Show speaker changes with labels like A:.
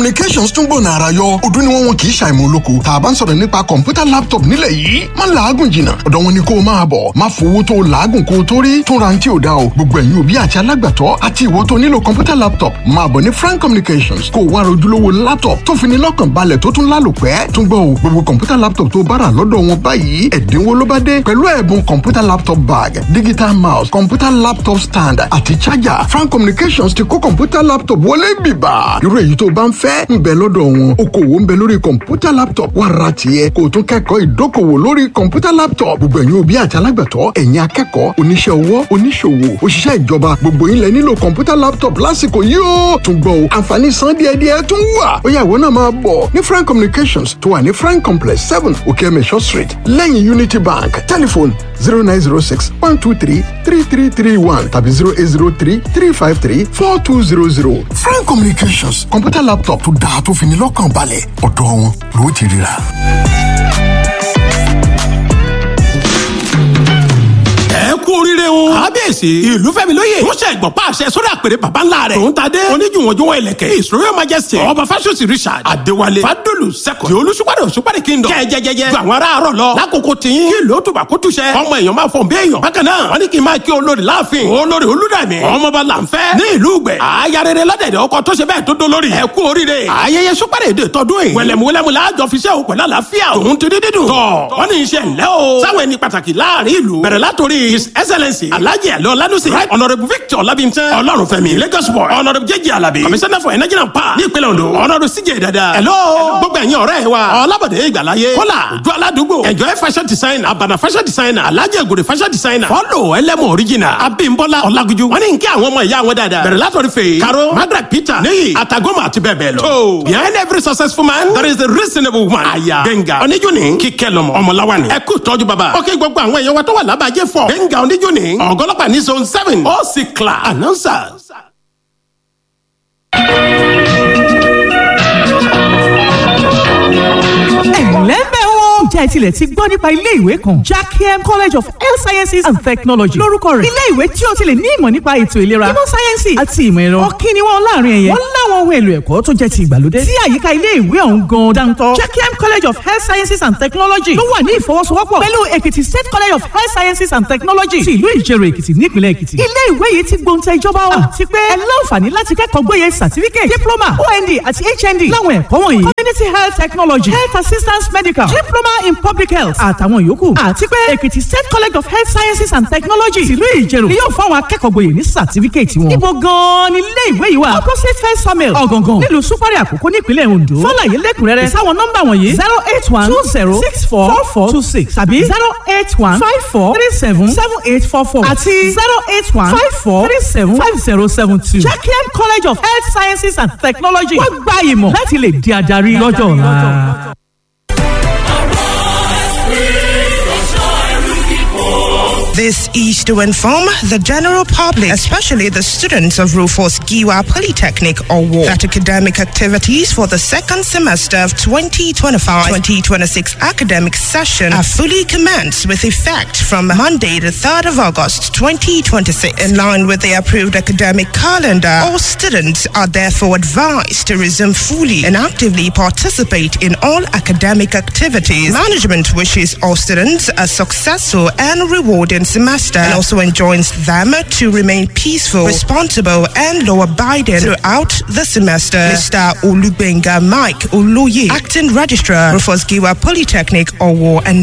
A: communications tún gbòòna ara yọ ọdún ni wọn wọn kì í ṣàìmọ̀ olóko tá a bá ń sọ̀rọ̀ nípa kọ̀ǹpútà laptop nílẹ̀ yìí má làágùn jìnnà ọ̀dọ̀ wọn ni kó o máa bọ̀ má fowó tó o làágùn kó o tó rí tún ra ní tí ò dá o gbogbo ẹ̀yin òbí àti alágbàtọ́ àti ìwọ tó nílò kọ̀ǹpútà laptop máa bọ̀ ní frank communications kó o wá rojúlówó laptop tó fi ní lọ́kàn balẹ̀ tó tún lálòpẹ́ tún gbọ́ o gbogbo kọ̀ǹpútà laptop tó bára lọ́dọ̀ wọn báyìí ẹ̀dínwó ló bá dé pẹ̀lú ẹ̀bùn kọ̀ǹpútà laptop bag digital mouse kọ̀ǹpútà laptop stand àti charger frank communications ti kó kọ̀ǹpútà laptop wọlé bìbà irú èyí tó bá ń fẹ́ ń bẹ lọ́dọ̀ wọn okòwò ń bẹ lórí kọ̀ǹpútà laptop wá ra tiẹ̀ kó o tún kẹ́kọ̀ọ́ ìdókòwò lórí kọ̀ǹpútà laptop gbogbo ẹ̀yin òbí àti alágbàtọ́ ẹ̀yin akẹ́kọ̀ọ́ oníṣẹ́ ọwọ́ oníṣòwò òṣìṣẹ́ ìjọba gbogbo yín lẹ nílò kọ̀ǹpútà laptop lásìkò yìí ó tún gbọ́ o àǹfààní san díẹ̀díẹ̀ tún wà ó yá ìwọ náà máa bọ̀ ní frank communications tó wà ní frank complex seven okeemesho street lẹ́yìn unity bank telephone zero nine zero six one two three three three three one tàbí zero eight zero three three five three four two zero zero frank communications kọ̀ǹpútà laptop tó dáa tó fi ní lọ́kàn balẹ̀ ọ̀dọ̀ wọn ló ti ríra.
B: ẹ kú oríire o. kábíyèsí ìlú fẹ́mi lóye. tó ṣe ìgbọ̀n pàṣẹ sórí àpèrè bàbá ńlá rẹ̀. tòun ta dé. oníjùwọ̀njùwọ̀n ìlẹ̀kẹ̀ his royal majesty. ọba fásosì richard adéwálé fadolu sẹ́kọ̀. di olùsúpàdé òsúpàdé kingdom. jẹjẹjẹjẹ ju àwọn ará àárọ̀ lọ. lákòókò tìyín. kí ló tó bá kó túṣẹ. ọmọ èèyàn máa fọ̀n bí èèyàn. bákan náà wọ́n ní kí n máa kí olórí láàfin. olórí olúdàmí. ọmọọba làǹfẹ́. ní ìlú ìgbẹ́. ayarere lọ́dẹ̀dẹ̀ ọkọ tó ṣe bẹ́ẹ̀ tó dó lórí. ẹ kú oríire. ayẹyẹ súpàdé èdè tọdún yìí. wẹlẹmúwẹlẹmú láàjọ fi ṣe òun pẹ̀lú àlàáfíà. òun ti dídí dùn. tọ wọ́n ní iṣẹ́ ńlẹ́ o. sáwọn ẹni pàtàkì láàrin ìlú. bẹ̀rẹ̀ látòrí his excellency alhaji alọ lanusi right honourable victor labintan ọlọ́runfẹ́mi lagos boy honourable jẹjẹ alabi commissioner for energy and power ní ìpínlẹ̀ ondo honourable cj dada hello gbogbo ẹ̀yin ọ̀rẹ́ wa ọlábọ̀dé ìgbàláyé kọ́là ojú aládùúgbò enjoy fashion designer abana fashion designer alhaji egode fashion designer follow ẹlẹ́mọ̀ original abimbola ọlágúnjú wọ́n ní kí àwọn ọmọ ìyá wọn dáadáa bẹ̀rẹ̀ látọ̀rí fèé karo margaret peter níyì àtàgọ́mọ àti bẹ́ẹ̀ bẹ́ẹ̀ lọ. tó behind every successful man there is a reasonable woman. àyà gbẹ̀ngà oníjúni kíkẹ́ lọ́mọ ọmọláwani ẹ kú tọ́jú bàbá. ó kí gbogbo àwọn èèyàn wa tó wà lábàájẹ́ fọ gbẹ̀ngà oníjúni ọ̀gọ́lọ́pàá ní zone seven ó sì kla announcers.
C: ẹ̀lẹ́mbẹ̀ wo. ǹjẹ́ ẹ tilẹ̀ ti gbọ́ nípa ilé ìwé kan jackiem college of health sciences and technology lórúkọ rẹ̀ ilé ìwé tí o ti lè ní ìmọ̀ nípa ètò ìlera ìmọ̀ sáyẹ́nsì àti ìmọ̀ ẹ̀rọ ọ̀kí ni wọ́n láàrin ẹ̀yẹ wọ́n láwọn ohun èlò ẹ̀kọ́ tó jẹ́ ti ìgbàlódé tí àyíká ilé ìwé ọ̀hún gan dáńtọ́ jackiem college of health sciences and technology ló wà ní ìfọwọ́sowọ́pọ̀ pẹ̀lú èkìtì state college of health sciences and technology ti ìlú ìjẹ̀rò èkìtì nípìnlẹ̀ èkìtì ilé ìwé yìí ti gbóǹtẹ̀ ìjọba wa àti pé ẹ láǹfààní láti kẹ́kọ̀ọ́ gbóyè certificate diploma ond àti hnd láwọn ẹ̀kọ́ wọ̀nyí community health technology health assistance medical diploma in public health àtàwọn yòókù àti pé èkìtì state college of health sciences and technology tìlú ìjẹ̀rò ni yóò fáwọn akẹ́kọ̀ọ́ gboyè ní certificate wọn. ibo gan-an ni ilé ìwé yìí wà opposite first samuel ọ̀gàngàn nílùú súpárì àkókò nípínlẹ̀ ondo fọláyé lẹ́kùnrẹ́rẹ́ sáwọn nọ́mbà wọ̀nyí zero eight one two zero six four four four two six tàbí zero eight one five four three seven seven eight four four àti zero eight one five four three seven five zero seven two. jacqueline college of health sciences and technology wọ́n gba ìmọ̀ láti lè di adarí lọ́jọ́ ọ̀la.
D: This is to inform the general public, especially the students of Rufus Giwa Polytechnic or WAR, that academic activities for the second semester of 2025-2026 academic session are fully commenced with effect from Monday, the 3rd of August 2026. In line with the approved academic calendar, all students are therefore advised to resume fully and actively participate in all academic activities. Management wishes all students a successful and rewarding semester and also enjoins them to remain peaceful, responsible, and law abiding throughout the semester. Mr. Olubenga Mike Oluye, Acting Registrar, Rufus Giwa Polytechnic, Owo, and